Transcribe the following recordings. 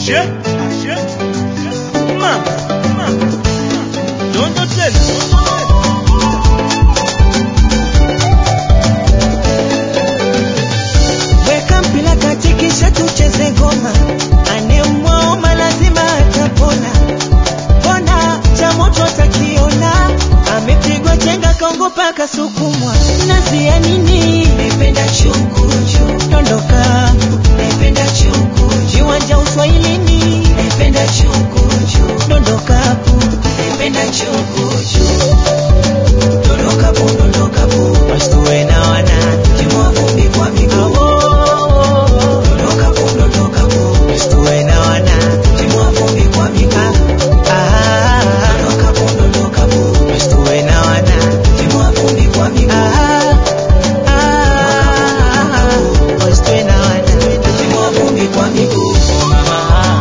Ashe, ashe, mama, mama, dondo tena. Weka mpira kati kisha tucheze ngoma, anemwaoma lazima atapona. Mbona cha moto atakiona, amepigwa chenga kaongopa kasukumwa. Nazi ya nini? Naipenda chukuchu, dondoka. Naipenda chukuchu, viwanja uswahilini. Naipenda chukuchu, dondoka hapo. Naipenda chukuchu, dondoka hapo, dondoka hapo. Wasituwe na wana, timua vumbi kwa miguu. Dondoka hapo, dondoka hapo. Wasituwe na wana, timua vumbi kwa miguu. Ah, dondoka hapo, dondoka hapo. Wasituwe na wana, timua vumbi kwa miguu. Ah, ah, wasituwe na wana, timua vumbi kwa miguu. Ah.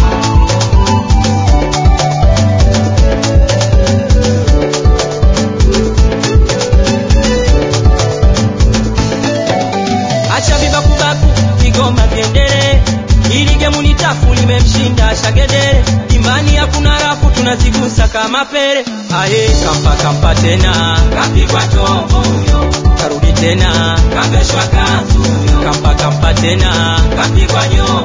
acha vibakubaku vigoma vyendele ili gemu ni tafu limemshinda shagedere imani hakuna rafu tunazigusa kama pele aye kampa kampa tena kapigwa chombo huyo karudi tena kambeshwa kanzu huyo kampa kampa tena kapigwa nyoka